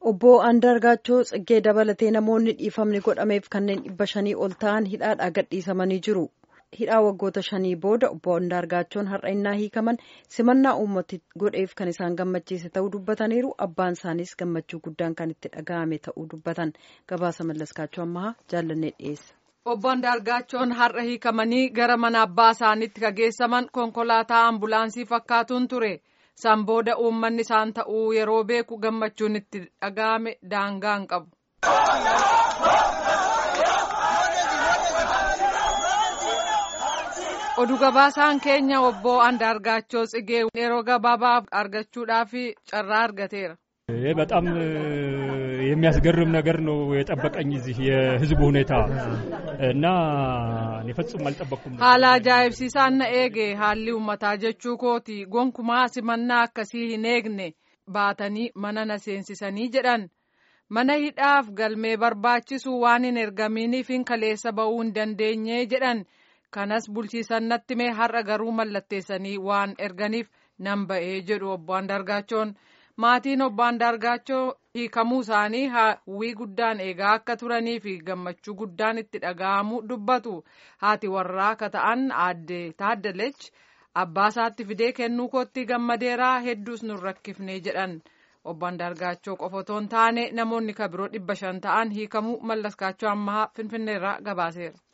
Obbo Andaargaachoo Tsiggee dabalatee namoonni dhiifamni godhameef kanneen dhibba shanii ol ta'an hidhaadhaa gadhiisamanii jiru. Hidhaa waggoota shanii booda obbo Andaargaachoon har'a innaa hiikaman simannaa uummati godheef kan isaan gammachiise ta'uu dubbataniiru. Abbaan isaaniis gammachuu guddaan kan itti dhaga'ame ta'uu dubbatan. Gabaasa mallaskaachoo ammaa jaallannee dhiyeessa. Obbo Andaargaachoon har'a hiikamanii gara mana abbaa isaaniitti kageessaman konkolaataa ambulaansii fakkaatuun ture. San booda uummanni isaan ta'uu yeroo beeku gammachuun itti dhaga'ame daangaa hin qabu. Oduu gabaasaan keenya obbo Andaargaachoo Tsigee yeroo gabaabaaf argachuudhaaf carraa argateera. በጣም የሚያስገርም ነገር ነው የጠበቀኝ እዚህ የህዝቡ ሁኔታ እና እኔ ፈጽሞ አልጠበቅኩም። haala ajaa'ibsiisaan na eege haalli uummataa jechuu kooti gonkumaa simannaa akkasii hin eegne baatanii mana na seensisanii jedhan mana hidhaaf galmee barbaachisu waan hin ergaminiif hin kaleessa ba'uu hin dandeenye jedhan kanas bulchiisan natti mee har'a garuu mallatteessanii waan erganiif nan ba'ee jedhu obbo Andaargaachoon. maatiin obbo Andaargaachoo hiikamuu isaanii hawwii guddaan eegaa akka turanii fi gammachuu guddaan itti dhaga'amu dubbatu haati warraa akka ta'an aadde taaddalech abbaa isaatti fidee kennuu kootti gammadeeraa hedduus nun rakkifne jedhan obbo Andaargaachoo qofa otoo hin taane namoonni kabiroo dhibba shan ta'an hiikamuu mallaskaachoo ammaa finfinneerraa gabaaseera.